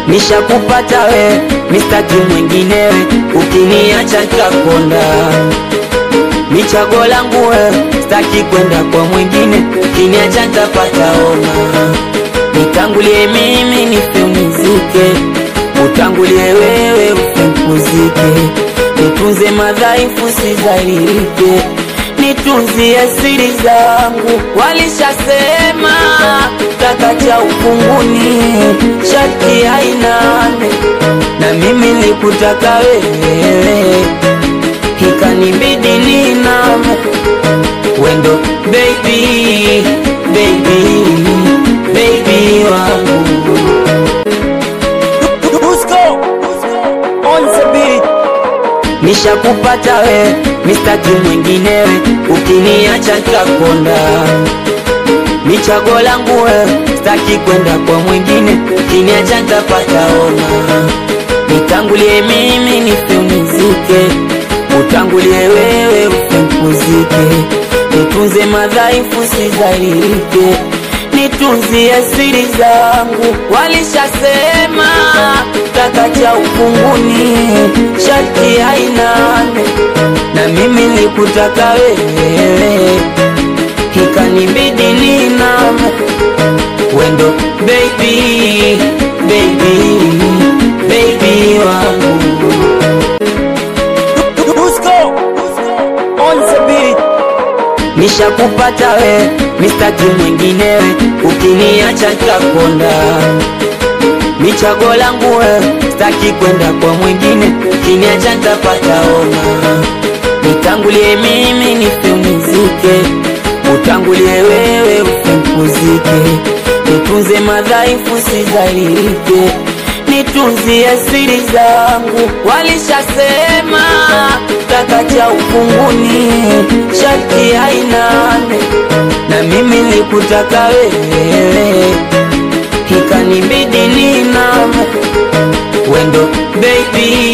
Nishakupata we, mistaki mwinginewe, ukiniacha nitakonda. Ni chaguo langu we, staki kwenda kwa mwingine, ukiniacha nitapata homa. Nitangulie mimi nife unizike, utangulie wewe ufe nikuzike. Nitunze madhaifu sizalilike, nitunzie siri zangu. Walishasema taka cha ufunguni shati hainane, na mimi nikutaka wewe, ikanibidi niname wendo baby, baby, baby wangu Dusko on the beat. Nishakupata we, mistaki mwinginewe, ukiniacha nitakonda. Ni chaguo langu we, staki kwenda kwa mwingine, ukiniacha nitapata homa. Nitangulie mimi nife unizike, utangulie wewe ufe nikuzike. Nitunze madhaifu sizalilike, nitunzie siri zangu. Walishasema taka cha ufunguni shati hainane, na mimi nikutaka wewe, ikanibidi niname wendo baby, baby, baby wangu Dusko on the beat. Nishakupata we, mistaki mwinginewe, ukiniacha nitakonda. Ni chaguo langu we, staki kwenda kwa mwingine, ukiniacha nitapata homa. Nitangulie mimi nife unizike, utangulie wewe ufe nikuzike. Nitunze madhaifu sizalilike, nitunzie siri zangu. Walishasema taka cha ufunguni shati hainane, na mimi nikutaka wewe, ikanibidi niname wendo baby,